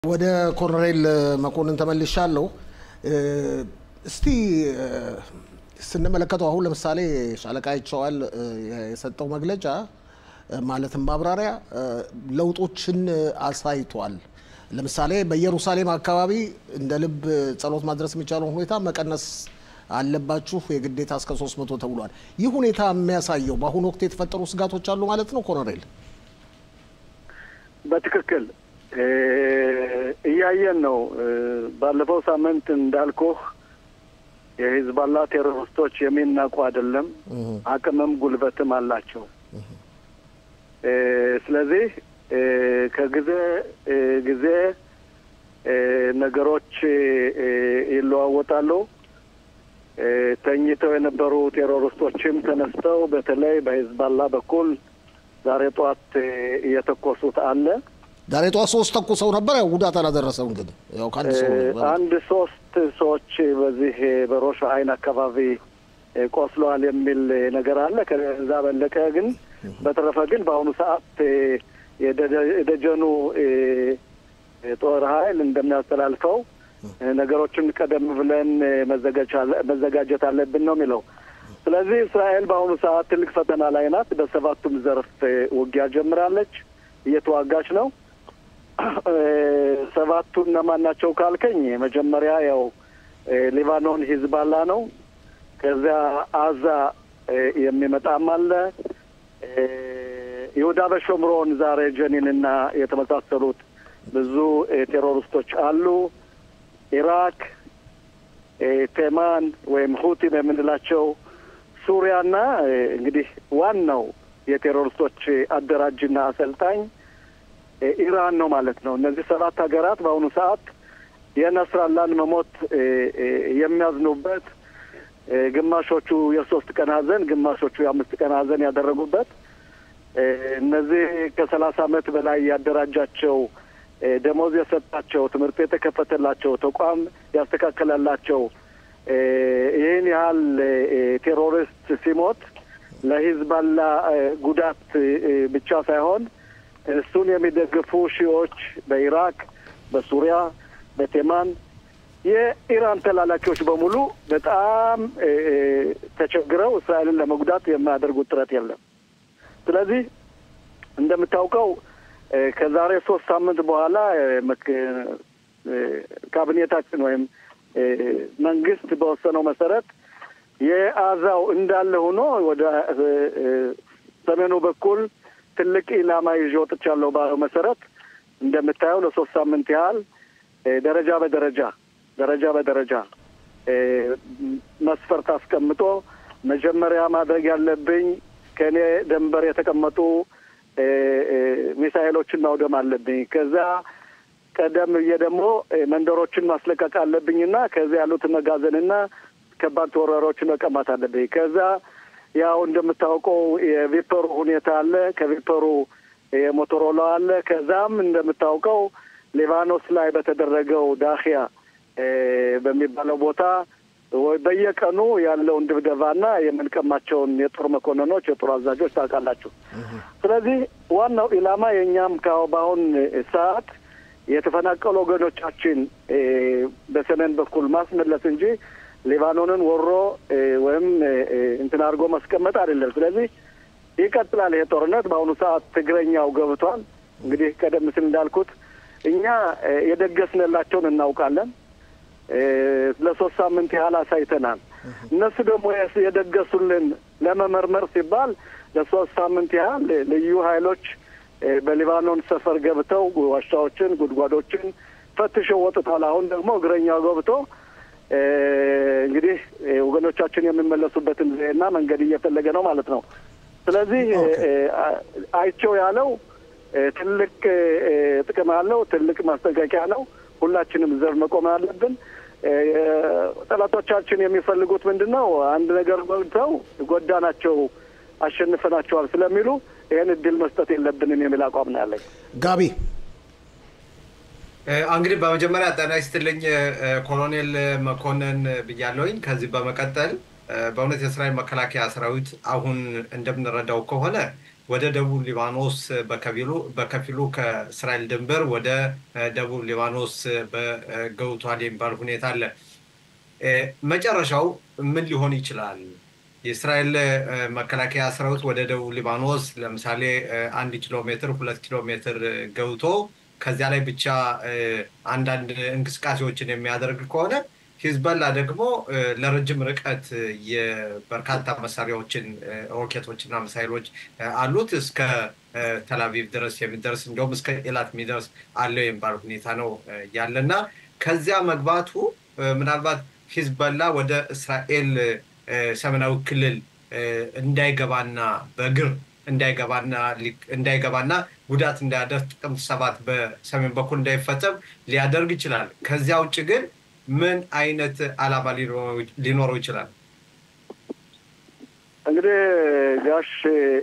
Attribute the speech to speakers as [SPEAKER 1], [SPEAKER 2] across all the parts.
[SPEAKER 1] ወደ ኮሎኔል መኮንን ተመልሻለሁ። እስቲ ስንመለከተው አሁን ለምሳሌ ሻለቃ ይቸዋል የሰጠው መግለጫ ማለትም ማብራሪያ ለውጦችን አሳይቷል። ለምሳሌ በኢየሩሳሌም አካባቢ እንደ ልብ ጸሎት ማድረስ የሚቻለውን ሁኔታ መቀነስ አለባችሁ የግዴታ እስከ 300 ተብሏል። ይህ ሁኔታ የሚያሳየው በአሁኑ ወቅት የተፈጠሩ ስጋቶች አሉ ማለት ነው ኮሎኔል?
[SPEAKER 2] በትክክል እያየን ነው። ባለፈው ሳምንት እንዳልኩህ የሂዝባላ ቴሮሪስቶች የሚናቁ አይደለም፣ አቅምም ጉልበትም አላቸው። ስለዚህ ከጊዜ ጊዜ ነገሮች ይለዋወጣሉ። ተኝተው የነበሩ ቴሮሪስቶችም ተነስተው በተለይ በሂዝባላ በኩል ዛሬ ጠዋት እየተኮሱት አለ።
[SPEAKER 1] ዛሬ ጠዋት ሶስት ተኩሰው ነበር። ያው ጉዳት አላደረሰም፣ ግን ያው ከአንድ ሰው
[SPEAKER 2] አንድ ሶስት ሰዎች በዚህ በሮሽ አይን አካባቢ ቆስለዋል የሚል ነገር አለ። ከዛ በለቀ ግን በተረፈ ግን በአሁኑ ሰዓት የደጀኑ ጦር ኃይል እንደሚያስተላልፈው ነገሮችን ቀደም ብለን መዘጋጀት አለብን ነው የሚለው። ስለዚህ እስራኤል በአሁኑ ሰዓት ትልቅ ፈተና ላይ ናት። በሰባቱም ዘርፍ ውጊያ ጀምራለች፣ እየተዋጋች ነው። ሰባቱ እነማን ናቸው ካልከኝ መጀመሪያ ያው ሊባኖን ሂዝባላ ነው። ከዚያ አዛ የሚመጣም አለ። ይሁዳ በሾምሮን ዛሬ ጀኒንና የተመሳሰሉት ብዙ ቴሮሪስቶች አሉ። ኢራክ፣ ቴማን ወይም ሁቲም የምንላቸው ሱሪያና እንግዲህ ዋናው የቴሮሪስቶች አደራጅና አሰልጣኝ ኢራን ነው ማለት ነው። እነዚህ ሰባት ሀገራት በአሁኑ ሰዓት የነስራላን መሞት የሚያዝኑበት ግማሾቹ የሶስት ቀን ሀዘን፣ ግማሾቹ የአምስት ቀን ሀዘን ያደረጉበት እነዚህ ከሰላሳ ዓመት በላይ ያደራጃቸው ደሞዝ የሰጣቸው ትምህርት ቤት የከፈተላቸው ተቋም ያስተካከለላቸው ይህን ያህል ቴሮሪስት ሲሞት ለሂዝባላ ጉዳት ብቻ ሳይሆን እሱን የሚደግፉ ሺዎች በኢራቅ፣ በሱሪያ፣ በቴማን የኢራን ተላላኪዎች በሙሉ በጣም ተቸግረው እስራኤልን ለመጉዳት የማያደርጉት ጥረት የለም። ስለዚህ እንደምታውቀው ከዛሬ ሶስት ሳምንት በኋላ ካቢኔታችን ወይም መንግስት በወሰነው መሰረት የአዛው እንዳለ ሆኖ ወደ ሰሜኑ በኩል ትልቅ ኢላማ ይዤ ወጥቻለሁ ባለው መሰረት እንደምታየው ለሶስት ሳምንት ያህል ደረጃ በደረጃ ደረጃ በደረጃ መስፈርት አስቀምጦ መጀመሪያ ማድረግ ያለብኝ ከእኔ ደንበር የተቀመጡ ሚሳይሎችን ማውደም አለብኝ። ከዛ ቀደም ብዬ ደግሞ መንደሮችን ማስለቀቅ አለብኝና ከዚያ ያሉት መጋዘንና ከባድ ተወራሪዎችን መቀማት አለብኝ። ከዛ ያው እንደምታውቀው የቪፐሩ ሁኔታ አለ። ከቪፐሩ የሞቶሮላ አለ። ከዛም እንደምታውቀው ሊባኖስ ላይ በተደረገው ዳኪያ በሚባለው ቦታ በየቀኑ ያለውን ድብደባና የምንቀማቸውን የጦር መኮንኖች፣ የጦር አዛዦች ታውቃላችሁ። ስለዚህ ዋናው ኢላማ የእኛም በአሁን ሰዓት የተፈናቀሉ ወገኖቻችን በሰሜን በኩል ማስመለስ እንጂ ሊባኖንን ወሮ ወይም እንትን አድርጎ ማስቀመጥ አይደለም። ስለዚህ ይቀጥላል ይሄ ጦርነት። በአሁኑ ሰዓት ትግረኛው ገብቷል። እንግዲህ ቀደም ሲል እንዳልኩት እኛ የደገስንላቸውን እናውቃለን። ለሶስት ሳምንት ያህል አሳይተናል። እነሱ ደግሞ የደገሱልን ለመመርመር ሲባል ለሶስት ሳምንት ያህል ልዩ ኃይሎች በሊባኖን ሰፈር ገብተው ዋሻዎችን፣ ጉድጓዶችን ፈትሸው ወጥቷል። አሁን ደግሞ እግረኛው ገብቶ እንግዲህ ወገኖቻችን የሚመለሱበትን ዘዴና መንገድ እየፈለገ ነው ማለት ነው። ስለዚህ አይቸው ያለው ትልቅ ጥቅም አለው፣ ትልቅ ማስጠንቀቂያ ነው። ሁላችንም ዘብ መቆም አለብን። ጠላቶቻችን የሚፈልጉት ምንድን ነው? አንድ ነገር ጎልተው ጎዳናቸው፣ አሸንፈናቸዋል ስለሚሉ ይህን እድል መስጠት የለብንም የሚል አቋም ነው ያለኝ።
[SPEAKER 1] ጋቢ
[SPEAKER 3] እንግዲህ በመጀመሪያ ጤና ይስጥልኝ ኮሎኔል መኮንን ብያለሁኝ። ከዚህ በመቀጠል በእውነት የእስራኤል መከላከያ ሰራዊት አሁን እንደምንረዳው ከሆነ ወደ ደቡብ ሊባኖስ በከፊሉ በከፊሉ ከእስራኤል ድንበር ወደ ደቡብ ሊባኖስ ገብቷል የሚባል ሁኔታ አለ። መጨረሻው ምን ሊሆን ይችላል? የእስራኤል መከላከያ ሰራዊት ወደ ደቡብ ሊባኖስ ለምሳሌ አንድ ኪሎ ሜትር ሁለት ኪሎ ሜትር ገብቶ ከዚያ ላይ ብቻ አንዳንድ እንቅስቃሴዎችን የሚያደርግ ከሆነ ሂዝበላ ደግሞ ለረጅም ርቀት የበርካታ መሳሪያዎችን ሮኬቶችና ሚሳይሎች አሉት እስከ ተላቪቭ ድረስ የሚደርስ እንዲሁም እስከ ኤላት የሚደርስ አለው የሚባል ሁኔታ ነው ያለና ከዚያ መግባቱ ምናልባት ሂዝበላ ወደ እስራኤል ሰሜናዊ ክልል እንዳይገባና በእግር እንዳይገባና እንዳይገባና ጉዳት እንዳያደርስ ጥቅምት ሰባት በሰሜን በኩል እንዳይፈጸም ሊያደርግ ይችላል። ከዚያ ውጭ ግን ምን አይነት ዓላማ ሊኖረው ይችላል?
[SPEAKER 2] እንግዲህ ጋሽ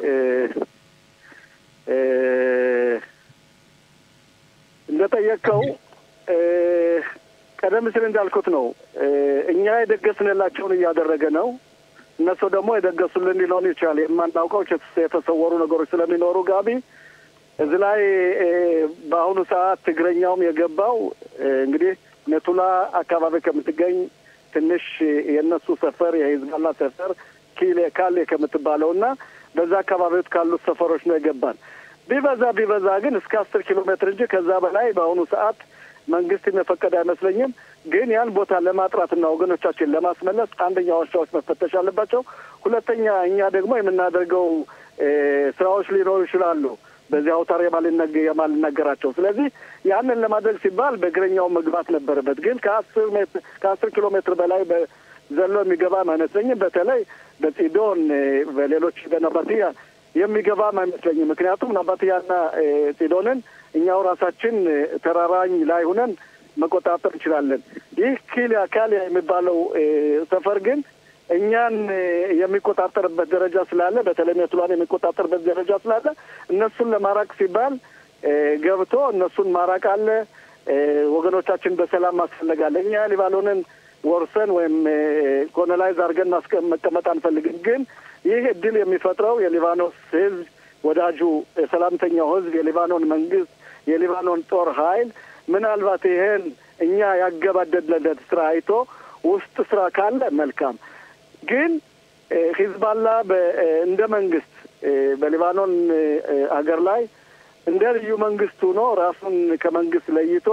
[SPEAKER 2] እንደጠየቀው ቀደም ሲል እንዳልኩት ነው። እኛ የደገስንላቸውን እያደረገ ነው። እነሱ ደግሞ የደገሱልን ሊሆን ይችላል። የማናውቀው የተሰወሩ ነገሮች ስለሚኖሩ ጋቢ እዚህ ላይ በአሁኑ ሰዓት ትግረኛውም የገባው እንግዲህ ሜቱላ አካባቢ ከምትገኝ ትንሽ የእነሱ ሰፈር የሂዝባላ ሰፈር ኪሌ ካሌ ከምትባለው እና በዛ አካባቢዎች ካሉት ሰፈሮች ነው የገባን። ቢበዛ ቢበዛ ግን እስከ አስር ኪሎ ሜትር እንጂ ከዛ በላይ በአሁኑ ሰዓት መንግስት የፈቀደ አይመስለኝም። ግን ያን ቦታ ለማጥራትና ወገኖቻችን ለማስመለስ አንደኛ ዋሻዎች መፈተሽ አለባቸው። ሁለተኛ እኛ ደግሞ የምናደርገው ስራዎች ሊኖሩ ይችላሉ በዚህ አውታር የማልናገራቸው። ስለዚህ ያንን ለማድረግ ሲባል በእግረኛው መግባት ነበረበት። ግን ከአስር ሜትር ከአስር ኪሎ ሜትር በላይ ዘሎ የሚገባም አይመስለኝም። በተለይ በጺዶን በሌሎች በነባትያ የሚገባም አይመስለኝም። ምክንያቱም ናባትያና ጺዶንን እኛው ራሳችን ተራራኝ ላይ ሁነን መቆጣጠር እንችላለን። ይህ ኪልያ ካሊያ የሚባለው ሰፈር ግን እኛን የሚቆጣጠርበት ደረጃ ስላለ በተለይ ሜቱላን የሚቆጣጠርበት ደረጃ ስላለ እነሱን ለማራቅ ሲባል ገብቶ እነሱን ማራቅ አለ። ወገኖቻችን በሰላም ማስፈለግ አለ። እኛ ሊባኖንን ወርሰን ወይም ኮሎናይዝ አድርገን መቀመጥ አንፈልግም። ግን ይህ እድል የሚፈጥረው የሊባኖስ ሕዝብ ወዳጁ የሰላምተኛው ሕዝብ የሊባኖን መንግስት የሊባኖን ጦር ኃይል ምናልባት ይሄን እኛ ያገባደድለት ስራ አይቶ ውስጥ ስራ ካለ መልካም ግን ሂዝባላ እንደ መንግስት በሊባኖን ሀገር ላይ እንደ ልዩ መንግስት ሆኖ ራሱን ከመንግስት ለይቶ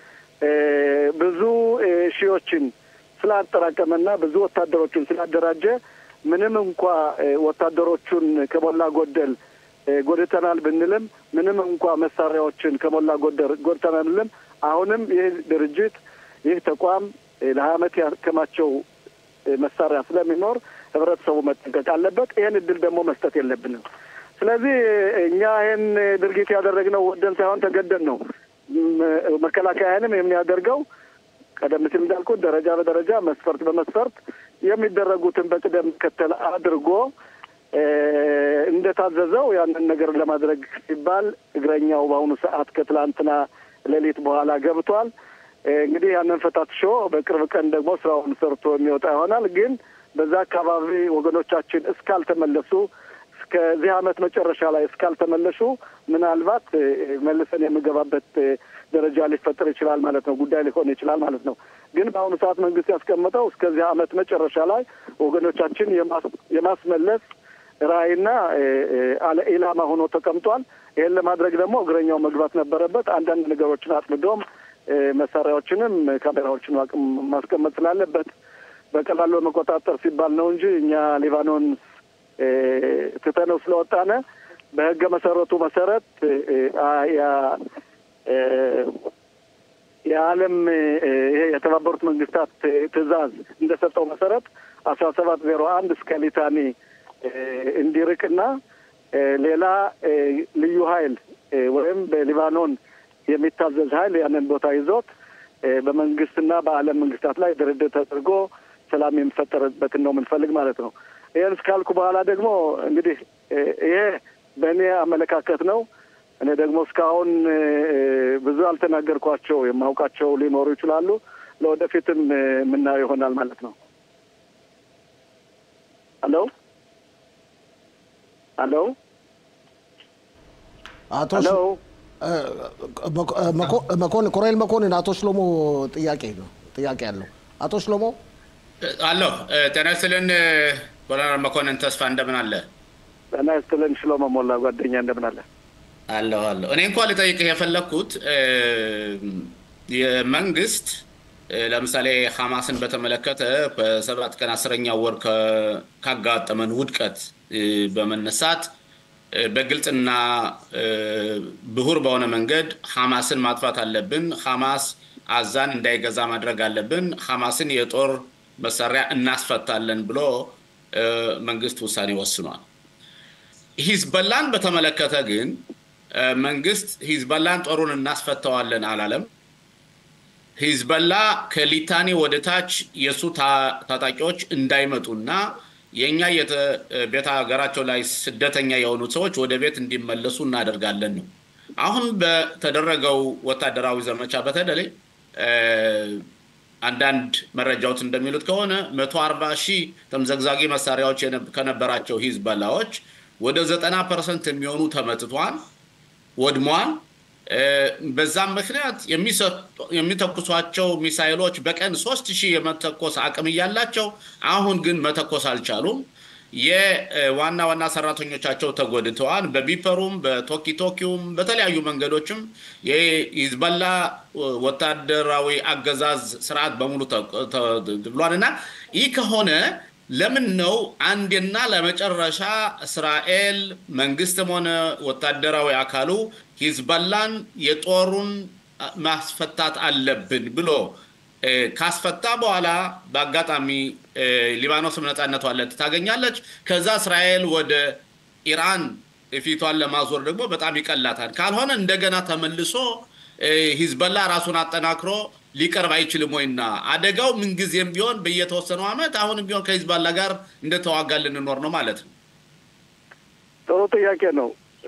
[SPEAKER 2] ብዙ ሺዎችን ስላጠራቀመና ብዙ ወታደሮችን ስላደራጀ ምንም እንኳ ወታደሮቹን ከሞላ ጎደል ጎድተናል ብንልም ምንም እንኳ መሳሪያዎችን ከሞላ ጎደል ጎድተናል ብንልም አሁንም ይህ ድርጅት ይህ ተቋም ለሀያ ዓመት ያከማቸው መሳሪያ ስለሚኖር ህብረተሰቡ መጠንቀቅ አለበት። ይህን እድል ደግሞ መስጠት የለብንም። ስለዚህ እኛ ይህን ድርጊት ያደረግነው ወደን ሳይሆን ተገደን ነው። መከላከያንም የሚያደርገው ቀደም ሲል እንዳልኩት ደረጃ በደረጃ መስፈርት በመስፈርት የሚደረጉትን በቅደም ከተል አድርጎ እንደታዘዘው ያንን ነገር ለማድረግ ሲባል እግረኛው በአሁኑ ሰዓት ከትላንትና ሌሊት በኋላ ገብቷል። እንግዲህ ያንን ፈታትሾ በቅርብ ቀን ደግሞ ስራውን ሰርቶ የሚወጣ ይሆናል። ግን በዛ አካባቢ ወገኖቻችን እስካልተመለሱ እስከዚህ ዓመት መጨረሻ ላይ እስካልተመለሱ ምናልባት መልሰን የምገባበት ደረጃ ሊፈጠር ይችላል ማለት ነው። ጉዳይ ሊሆን ይችላል ማለት ነው። ግን በአሁኑ ሰዓት መንግስት ያስቀመጠው እስከዚህ ዓመት መጨረሻ ላይ ወገኖቻችን የማስመለስ ራዕይና አለ ኢላማ ሆኖ ተቀምጧል። ይህን ለማድረግ ደግሞ እግረኛው መግባት ነበረበት። አንዳንድ ነገሮችን አጥምዶም መሳሪያዎችንም ካሜራዎችን ማስቀመጥ ስላለበት በቀላሉ መቆጣጠር ሲባል ነው እንጂ እኛ ሊባኖን ትተነው ስለወጣነ በህገ መሰረቱ መሰረት የዓለም ይሄ የተባበሩት መንግስታት ትዕዛዝ እንደሰጠው መሰረት አስራ ሰባት ዜሮ አንድ እስከ ሊታኒ እንዲርቅና ሌላ ልዩ ኃይል ወይም በሊባኖን የሚታዘዝ ኃይል ያንን ቦታ ይዞት በመንግስትና በዓለም መንግስታት ላይ ድርድር ተደርጎ ሰላም የሚፈጠርበትን ነው የምንፈልግ ማለት ነው። ይህን እስካልኩ በኋላ ደግሞ እንግዲህ ይሄ በእኔ አመለካከት ነው። እኔ ደግሞ እስካሁን ብዙ አልተናገርኳቸው የማውቃቸው ሊኖሩ ይችላሉ። ለወደፊትም የምናየው ይሆናል ማለት ነው። ሄሎ ሄሎ
[SPEAKER 1] አቶ
[SPEAKER 2] ሄሎ
[SPEAKER 1] መኮንን ኮሎኔል መኮንን አቶ ሽሎሞ ጥያቄ ነው ጥያቄ አለው። አቶ ሽሎሞ
[SPEAKER 4] አለሁ። ጤና ይስጥልን ኮሎኔል መኮንን ተስፋ እንደምን አለ?
[SPEAKER 2] ጤና ይስጥልን ሽሎሞ ሞላ ጓደኛ እንደምን አለ?
[SPEAKER 4] አለሁ አለሁ። እኔ እንኳ ልጠይቅህ የፈለግኩት የመንግስት ለምሳሌ ሐማስን በተመለከተ በሰባት ቀን አስረኛው ወር ካጋጠመን ውድቀት በመነሳት በግልጽና ብሁር በሆነ መንገድ ሐማስን ማጥፋት አለብን፣ ሐማስ አዛን እንዳይገዛ ማድረግ አለብን፣ ሐማስን የጦር መሳሪያ እናስፈታለን ብሎ መንግስት ውሳኔ ወስኗል። ሂዝበላን በተመለከተ ግን መንግስት ሂዝበላን ጦሩን እናስፈተዋለን አላለም። ሂዝበላ ከሊታኒ ወደ ታች የእሱ ታጣቂዎች እንዳይመጡና የእኛ ቤተ ሀገራቸው ላይ ስደተኛ የሆኑ ሰዎች ወደ ቤት እንዲመለሱ እናደርጋለን ነው። አሁን በተደረገው ወታደራዊ ዘመቻ በተለይ አንዳንድ መረጃዎች እንደሚሉት ከሆነ መቶ አርባ ሺህ ተምዘግዛጊ መሳሪያዎች ከነበራቸው ሂዝበላዎች ወደ ዘጠና ፐርሰንት የሚሆኑ ተመትቷል፣ ወድሟል። በዛም ምክንያት የሚተኩሷቸው ሚሳይሎች በቀን ሶስት ሺህ የመተኮስ አቅም እያላቸው አሁን ግን መተኮስ አልቻሉም። የዋና ዋና ሰራተኞቻቸው ተጎድተዋል። በቢፐሩም በቶኪቶኪውም በተለያዩ መንገዶችም የሂዝበላ ወታደራዊ አገዛዝ ስርዓት በሙሉ ብሏል እና ይህ ከሆነ ለምን ነው አንድና ለመጨረሻ እስራኤል መንግስትም ሆነ ወታደራዊ አካሉ ሂዝበላን የጦሩን ማስፈታት አለብን ብሎ ካስፈታ በኋላ በአጋጣሚ ሊባኖስም ነፃነቷን ታገኛለች። ከዛ እስራኤል ወደ ኢራን ፊቷን ለማዞር ደግሞ በጣም ይቀላታል። ካልሆነ እንደገና ተመልሶ ሂዝበላ ራሱን አጠናክሮ ሊቀርብ አይችልም ወይና አደጋው ምንጊዜም ቢሆን በየተወሰነው ዓመት አሁንም ቢሆን ከሂዝባላ ጋር እንደተዋጋ ልንኖር ነው ማለት ነው።
[SPEAKER 2] ጥሩ ጥያቄ ነው።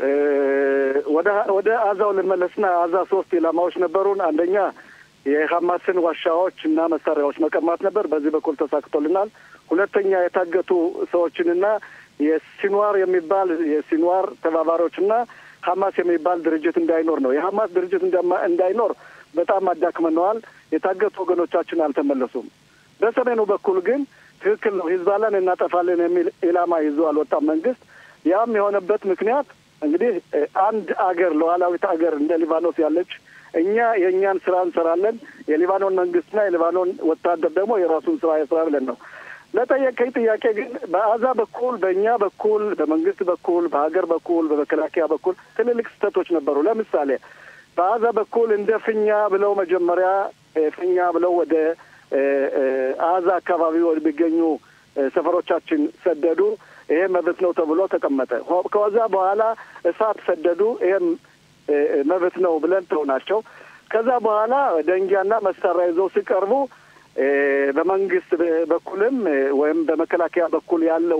[SPEAKER 2] ወደ አዛው ልመለስና አዛ ሶስት ኢላማዎች ነበሩን። አንደኛ የሀማስን ዋሻዎች እና መሳሪያዎች መቀማት ነበር። በዚህ በኩል ተሳክቶልናል። ሁለተኛ የታገቱ ሰዎችንና የሲንዋር የሚባል የሲንዋር ተባባሪዎችና ሀማስ የሚባል ድርጅት እንዳይኖር ነው። የሀማስ ድርጅት እንዳይኖር በጣም አዳክመነዋል። የታገቱ ወገኖቻችን አልተመለሱም። በሰሜኑ በኩል ግን ትክክል ነው፣ ሂዝባላን እናጠፋለን የሚል ኢላማ ይዞ አልወጣም መንግስት። ያም የሆነበት ምክንያት እንግዲህ አንድ አገር ሉዓላዊት አገር እንደ ሊባኖስ ያለች እኛ የእኛን ስራ እንሰራለን፣ የሊባኖን መንግስትና የሊባኖን ወታደር ደግሞ የራሱን ስራ የስራ ብለን ነው። ለጠየቀኝ ጥያቄ ግን በአዛ በኩል በእኛ በኩል በመንግስት በኩል በሀገር በኩል በመከላከያ በኩል ትልልቅ ስህተቶች ነበሩ። ለምሳሌ በአዛ በኩል እንደ ፍኛ ብለው መጀመሪያ ፍኛ ብለው ወደ አዛ አካባቢ ወደሚገኙ ሰፈሮቻችን ሰደዱ። ይሄ መብት ነው ተብሎ ተቀመጠ። ከዛ በኋላ እሳት ሰደዱ። ይሄም መብት ነው ብለን ተው ናቸው። ከዛ በኋላ ደንጊያና መሳሪያ ይዘው ሲቀርቡ በመንግስት በኩልም ወይም በመከላከያ በኩል ያለው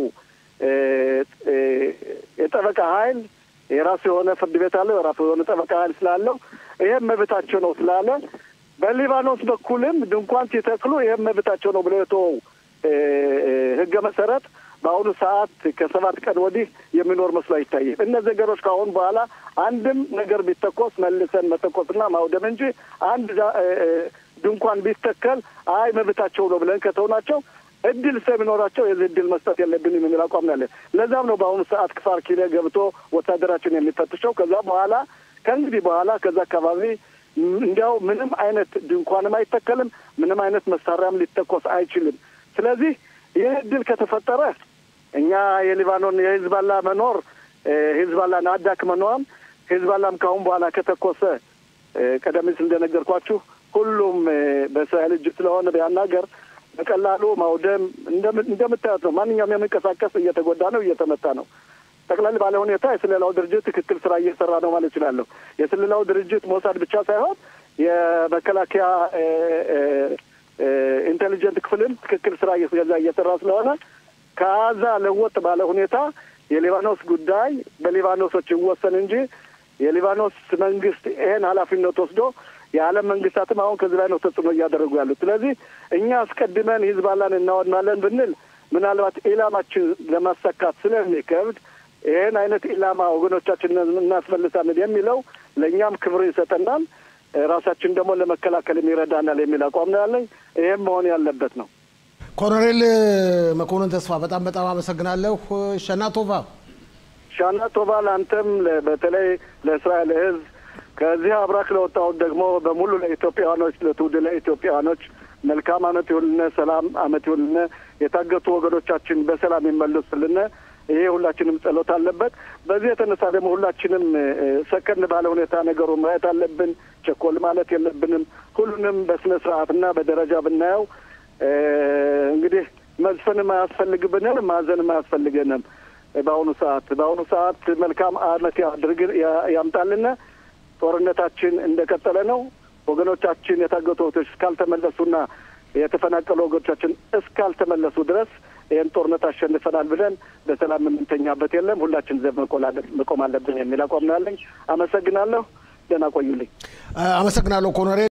[SPEAKER 2] የጠበቃ ኃይል የራሱ የሆነ ፍርድ ቤት አለው። የራሱ የሆነ ጠበቃ ኃይል ስላለው ይሄም መብታቸው ነው ስላለ በሊባኖስ በኩልም ድንኳን ሲተክሉ ይህም መብታቸው ነው ብለው የተወው ህገ መሰረት በአሁኑ ሰዓት ከሰባት ቀን ወዲህ የሚኖር መስሎ አይታይም። እነዚህ ነገሮች ከአሁን በኋላ አንድም ነገር ቢተኮስ መልሰን መተኮስና ማውደም እንጂ አንድ ድንኳን ቢተከል አይ መብታቸው ነው ብለን ከተውናቸው እድል ስለሚኖራቸው የዚህ እድል መስጠት የለብንም የሚል አቋም ያለን። ለዛም ነው በአሁኑ ሰዓት ክፋር ኪሌ ገብቶ ወታደራችን የሚፈትሸው። ከዛ በኋላ ከእንግዲህ በኋላ ከዛ አካባቢ እንዲያው ምንም አይነት ድንኳንም አይተከልም፣ ምንም አይነት መሳሪያም ሊተኮስ አይችልም። ስለዚህ ይህ እድል ከተፈጠረ እኛ የሊባኖን የሂዝባላ መኖር ሂዝባላን አዳክመነዋል። ሂዝባላም ካሁን በኋላ ከተኮሰ ቀደም ሲል እንደነገርኳችሁ ሁሉም በእስራኤል እጅ ስለሆነ ቢያናገር በቀላሉ ማውደም እንደምታዩት ነው። ማንኛውም የሚንቀሳቀስ እየተጎዳ ነው፣ እየተመታ ነው። ጠቅለል ባለ ሁኔታ የስለላው ድርጅት ትክክል ስራ እየሰራ ነው ማለት እችላለሁ። የስለላው ድርጅት ሞሳድ ብቻ ሳይሆን የመከላከያ ኢንቴሊጀንት ክፍልም ትክክል ስራ እየገዛ እየሰራ ስለሆነ ከዛ ለወጥ ባለ ሁኔታ የሊባኖስ ጉዳይ በሊባኖሶች ይወሰን እንጂ የሊባኖስ መንግስት ይሄን ኃላፊነት ወስዶ የዓለም መንግስታትም አሁን ከዚህ ላይ ነው ተጽዕኖ እያደረጉ ያሉት። ስለዚህ እኛ አስቀድመን ሂዝባላን እናወድማለን ብንል ምናልባት ኢላማችን ለማሳካት ስለሚከብድ ይህን አይነት ኢላማ ወገኖቻችንን እናስመልሳለን የሚለው ለእኛም ክብር ይሰጠናል፣ ራሳችን ደግሞ ለመከላከልም ይረዳናል የሚል አቋም ነው ያለኝ። ይህም መሆን ያለበት ነው።
[SPEAKER 1] ኮሎኔል መኮንን ተስፋ በጣም በጣም አመሰግናለሁ። ሸናቶቫ
[SPEAKER 2] ሻና ቶባ ለአንተም በተለይ ለእስራኤል ሕዝብ ከዚህ አብራክ ለወጣሁት ደግሞ በሙሉ ለኢትዮጵያውያኖች ለትውልደ ለኢትዮጵያውያኖች መልካም አመት ይሁንልነ፣ ሰላም አመት ይሁንልነ፣ የታገቱ ወገኖቻችን በሰላም ይመለሱልነ። ይሄ ሁላችንም ጸሎት አለበት። በዚህ የተነሳ ደግሞ ሁላችንም ሰከን ባለ ሁኔታ ነገሩ ማየት አለብን። ቸኮል ማለት የለብንም። ሁሉንም በስነ ስርዓትና በደረጃ ብናየው እንግዲህ መዝፈንም አያስፈልግብንም፣ ማዘንም አያስፈልገንም። በአሁኑ ሰዓት በአሁኑ ሰዓት መልካም አመት ያድርግ ያምጣልን። ጦርነታችን እንደቀጠለ ነው። ወገኖቻችን የታገቱ ወገኖች እስካልተመለሱና የተፈናቀሉ ወገኖቻችን እስካልተመለሱ ድረስ ይህን ጦርነት አሸንፈናል ብለን በሰላም የምንተኛበት የለም። ሁላችን ዘብ መቆም አለብን የሚል አቋም ነው ያለኝ። አመሰግናለሁ። ደህና ቆዩልኝ።
[SPEAKER 1] አመሰግናለሁ ኮሎኔል